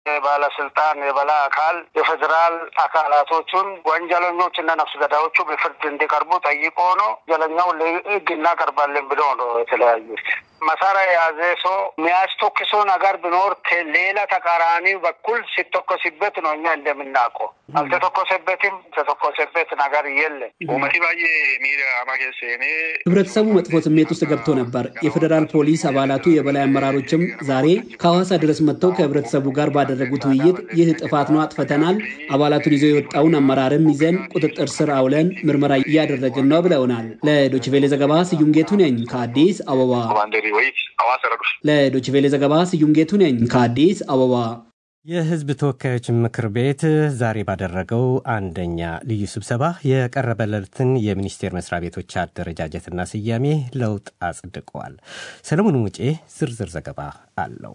የባለስልጣን የበላይ አካል የፌዴራል አካላቶቹን ወንጀለኞች እና ነፍስ ገዳዮቹ በፍርድ እንዲቀርቡ ጠይቆ ነው ወንጀለኛው ለህግ እናቀርባለን ብሎ ነው የተለያዩት። መሳሪያ የያዘ ሰው የሚያስተኩሰው ነገር ቢኖር ከሌላ ተቃራኒ በኩል ሲተኮስበት ነው እኛ እንደምናውቀው። አልተተኮሰበትም። የተተኮሰበት ነገር የለም። ህብረተሰቡ መጥፎ ስሜት ውስጥ ገብቶ ነበር። የፌዴራል ፖሊስ አባላቱ የበላይ አመራሮችም ዛሬ ከሐዋሳ ድረስ መጥተው ከህብረተሰቡ ጋር ባደረጉት ውይይት ይህ ጥፋት ነው፣ አጥፍተናል፣ አባላቱን ይዞ የወጣውን አመራርም ይዘን ቁጥጥር ስር አውለን ምርመራ እያደረግን ነው ብለውናል። ለዶችቬሌ ዘገባ ስዩም ጌቱ ነኝ ከአዲስ አበባ። ለዶችቬሌ ዘገባ ስዩም ጌቱ ነኝ ከአዲስ አበባ። የህዝብ ተወካዮች ምክር ቤት ዛሬ ባደረገው አንደኛ ልዩ ስብሰባ የቀረበለትን የሚኒስቴር መስሪያ ቤቶች አደረጃጀትና ስያሜ ለውጥ አጽድቀዋል። ሰለሞን ሙጬ ዝርዝር ዘገባ አለው።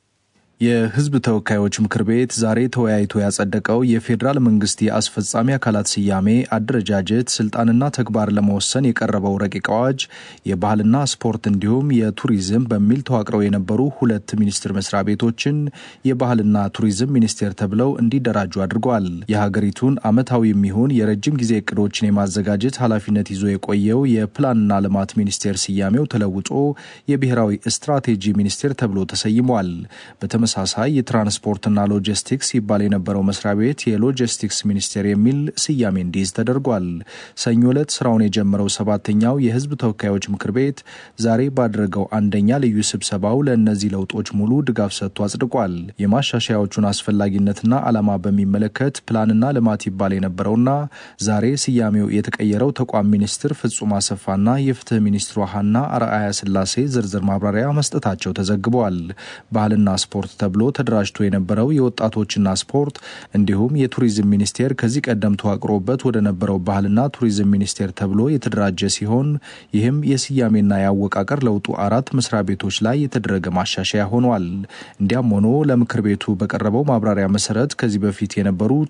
የህዝብ ተወካዮች ምክር ቤት ዛሬ ተወያይቶ ያጸደቀው የፌዴራል መንግስት የአስፈጻሚ አካላት ስያሜ፣ አደረጃጀት፣ ስልጣንና ተግባር ለመወሰን የቀረበው ረቂቅ አዋጅ የባህልና ስፖርት እንዲሁም የቱሪዝም በሚል ተዋቅረው የነበሩ ሁለት ሚኒስቴር መስሪያ ቤቶችን የባህልና ቱሪዝም ሚኒስቴር ተብለው እንዲደራጁ አድርገዋል። የሀገሪቱን ዓመታዊ የሚሆን የረጅም ጊዜ እቅዶችን የማዘጋጀት ኃላፊነት ይዞ የቆየው የፕላንና ልማት ሚኒስቴር ስያሜው ተለውጦ የብሔራዊ ስትራቴጂ ሚኒስቴር ተብሎ ተሰይሟል። በተመሳሳይ የትራንስፖርትና ሎጂስቲክስ ይባል የነበረው መስሪያ ቤት የሎጂስቲክስ ሚኒስቴር የሚል ስያሜ እንዲይዝ ተደርጓል። ሰኞ ዕለት ስራውን የጀመረው ሰባተኛው የህዝብ ተወካዮች ምክር ቤት ዛሬ ባደረገው አንደኛ ልዩ ስብሰባው ለእነዚህ ለውጦች ሙሉ ድጋፍ ሰጥቶ አጽድቋል። የማሻሻያዎቹን አስፈላጊነትና ዓላማ በሚመለከት ፕላንና ልማት ይባል የነበረውና ዛሬ ስያሜው የተቀየረው ተቋም ሚኒስትር ፍጹም አሰፋና የፍትህ ሚኒስትሯ ሀና አርአያ ስላሴ ዝርዝር ማብራሪያ መስጠታቸው ተዘግበዋል። ባህልና ስፖርት ተብሎ ተደራጅቶ የነበረው የወጣቶችና ስፖርት እንዲሁም የቱሪዝም ሚኒስቴር ከዚህ ቀደም ተዋቅሮበት ወደ ነበረው ባህልና ቱሪዝም ሚኒስቴር ተብሎ የተደራጀ ሲሆን ይህም የስያሜና የአወቃቀር ለውጡ አራት መስሪያ ቤቶች ላይ የተደረገ ማሻሻያ ሆኗል። እንዲያም ሆኖ ለምክር ቤቱ በቀረበው ማብራሪያ መሰረት ከዚህ በፊት የነበሩት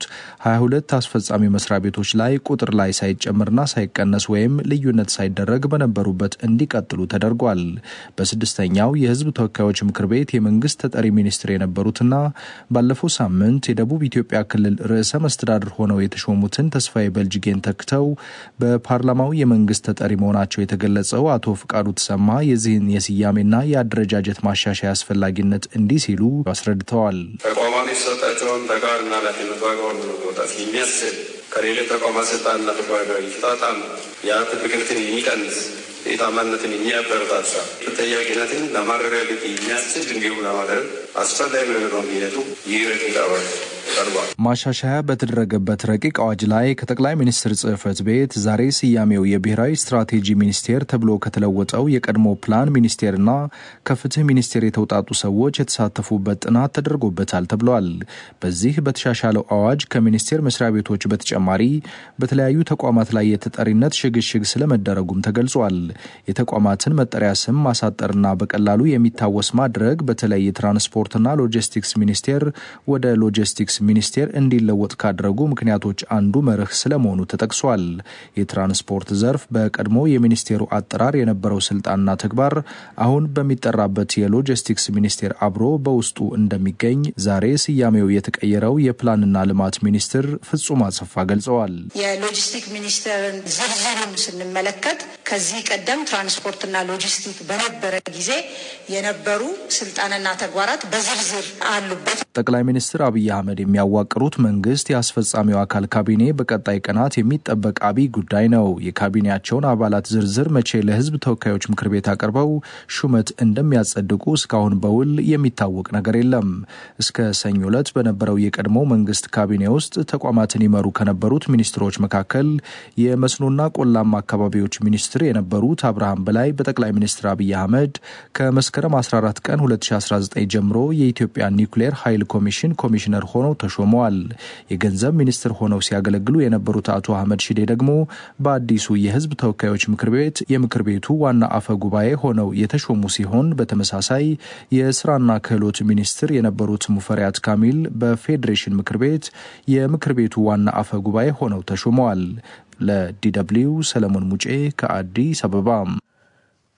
22 አስፈጻሚ መስሪያ ቤቶች ላይ ቁጥር ላይ ሳይጨምርና ሳይቀነስ ወይም ልዩነት ሳይደረግ በነበሩበት እንዲቀጥሉ ተደርጓል። በስድስተኛው የህዝብ ተወካዮች ምክር ቤት የመንግስት ተጠሪ ሚኒስትር የነበሩትና ባለፈው ሳምንት የደቡብ ኢትዮጵያ ክልል ርዕሰ መስተዳድር ሆነው የተሾሙትን ተስፋዬ በልጅጌን ተክተው በፓርላማው የመንግስት ተጠሪ መሆናቸው የተገለጸው አቶ ፍቃዱ ተሰማ የዚህን የስያሜና የአደረጃጀት ማሻሻያ አስፈላጊነት እንዲህ ሲሉ አስረድተዋል። ተቋማት የተሰጣቸውን ተግባርና ኃላፊነት በአግባቡ ለመወጣት የሚያስችል ከሌሎች ተቋማት ስልጣንና ተግባር ጋር የተጣጣም የሀብት ብክነትን የሚቀንስ የታማነትን የሚያበረታታ ተጠያቂነትን ለማረጋገጥ የሚያስችል እንዲሁም ለማድረግ አስፈላጊ በመሆኑ ይህ ረቂቅ አዋጅ ቀርቧል። ማሻሻያ በተደረገበት ረቂቅ አዋጅ ላይ ከጠቅላይ ሚኒስትር ጽህፈት ቤት ዛሬ ስያሜው የብሔራዊ ስትራቴጂ ሚኒስቴር ተብሎ ከተለወጠው የቀድሞ ፕላን ሚኒስቴርና ከፍትህ ሚኒስቴር የተውጣጡ ሰዎች የተሳተፉበት ጥናት ተደርጎበታል ተብሏል። በዚህ በተሻሻለው አዋጅ ከሚኒስቴር መስሪያ ቤቶች በተጨማሪ በተለያዩ ተቋማት ላይ የተጠሪነት ሽግሽግ ስለመደረጉም ተገልጿል። የተቋማትን መጠሪያ ስም ማሳጠርና በቀላሉ የሚታወስ ማድረግ በተለይ የትራንስፖርትና ሎጂስቲክስ ሚኒስቴር ወደ ሎጂስቲክስ ሚኒስቴር እንዲለወጥ ካደረጉ ምክንያቶች አንዱ መርህ ስለመሆኑ ተጠቅሷል። የትራንስፖርት ዘርፍ በቀድሞ የሚኒስቴሩ አጠራር የነበረው ስልጣንና ተግባር አሁን በሚጠራበት የሎጂስቲክስ ሚኒስቴር አብሮ በውስጡ እንደሚገኝ ዛሬ ስያሜው የተቀየረው የፕላንና ልማት ሚኒስትር ፍጹም አሰፋ ገልጸዋል። የሎጂስቲክ ሚኒስቴርን ዝርዝሩን ስንመለከት ከዚህ ቀደም ትራንስፖርትና ሎጂስቲክ በነበረ ጊዜ የነበሩ ስልጣንና ተግባራት በዝርዝር አሉበት። ጠቅላይ ሚኒስትር አብይ አህመድ የሚያዋቅሩት መንግስት የአስፈጻሚው አካል ካቢኔ በቀጣይ ቀናት የሚጠበቅ አብይ ጉዳይ ነው። የካቢኔያቸውን አባላት ዝርዝር መቼ ለህዝብ ተወካዮች ምክር ቤት አቅርበው ሹመት እንደሚያጸድቁ እስካሁን በውል የሚታወቅ ነገር የለም። እስከ ሰኞ ዕለት በነበረው የቀድሞ መንግስት ካቢኔ ውስጥ ተቋማትን ይመሩ ከነበሩት ሚኒስትሮች መካከል የመስኖና ቆላማ አካባቢዎች ሚኒስትር የነበሩት አብርሃም በላይ በጠቅላይ ሚኒስትር አብይ አህመድ ከመስከረም 14 ቀን 2019 ጀምሮ የኢትዮጵያ ኒውክሌር ኃይል ኮሚሽን ኮሚሽነር ሆነው ተሾመዋል። የገንዘብ ሚኒስትር ሆነው ሲያገለግሉ የነበሩት አቶ አህመድ ሺዴ ደግሞ በአዲሱ የህዝብ ተወካዮች ምክር ቤት የምክር ቤቱ ዋና አፈ ጉባኤ ሆነው የተሾሙ ሲሆን በተመሳሳይ የስራና ክህሎት ሚኒስትር የነበሩት ሙፈሪያት ካሚል በፌዴሬሽን ምክር ቤት የምክር ቤቱ ዋና አፈ ጉባኤ ሆነው ተሾመዋል። ለዲደብሊው ሰለሞን ሙጬ ከአዲስ አበባ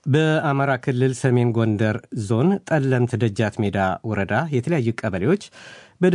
በአማራ ክልል ሰሜን ጎንደር ዞን ጠለምት ደጃት ሜዳ ወረዳ የተለያዩ ቀበሌዎች